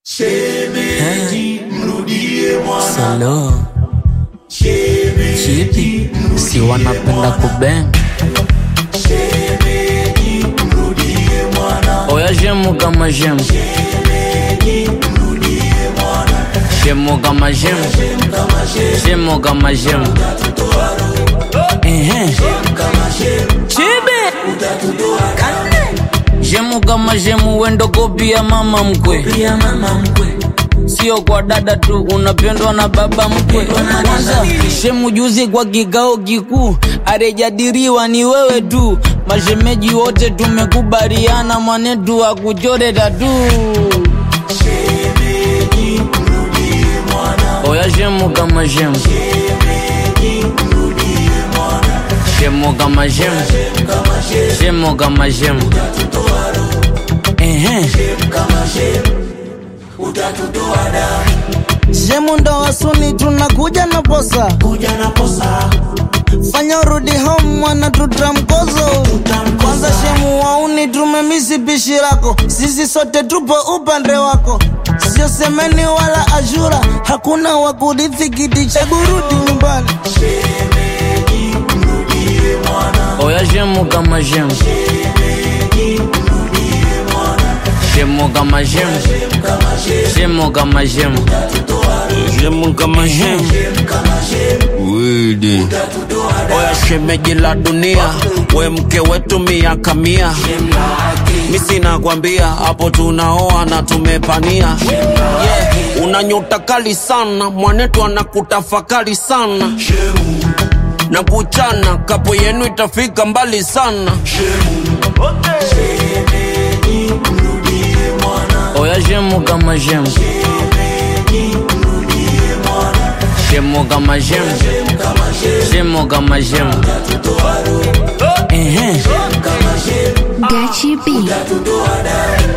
Shemeji, mrudie mwana. Salo Shemeji, chipi si wanapenda kubeng shemeji, mrudie mwana. oya shemu kama shemu Shemeji, mrudie mwana. shemu kama shemu Kama shemu, shemu kama shemu utatutoa roho. Ehe. Kama shemu, chibi utatutoa shemu kama shemu wendo kopi ya mama mkwe pia mama mkwe. sio kwa dada tu unapendwa na baba mkwe na kwanza dada. shemu juzi kwa kikao kikuu arejadiriwa ni wewe tu mashemeji wote tumekubaliana mwanetu akuchore tatu Shemeji, mrudie mwana. oya shemu kama shemu Shemeji, mrudie mwana. shemu kama shemu Kama shemu, shemu kama shemu utatutoa roho. Ehe. Kama shemu, utatutoa damu. Shemu ndo wasuni tunakuja na posa, Kuja na posa, fanya urudi home mwana tutamkozo. Tutamkosa. Kwanza shemu wauni tumemisi pishi lako, sisi sote tupo upande wako, sio semeni wala ashura, hakuna wa kurithi kiti cha kurudi nyumbani. shemeji, mrudie mwana. oya shemu kama shemu Shemeji, mrudie mwana. shemu kama shemu Kama shemu, shemu kama shemu utatutoa roho. shemu kama shemu Kama shemu, Widi. utatutoa damu. oya shemeji la dunia we mke wetu miaka mia mi sina kwambia hapo tunaoa na tumepania yeah. una nyota kali sana mwanetu anakutafakari sana Shemu, na kuchana kapo yenu itafika mbali sana shemeji, mrudie mwana. oya shemu kama shemu Shemeji, mrudie mwana. shemu kama shemu Kama shemu, shemu kama shemu utatutoa roho. Ehe. Kama shemu, Gachi B. utatutoa damu.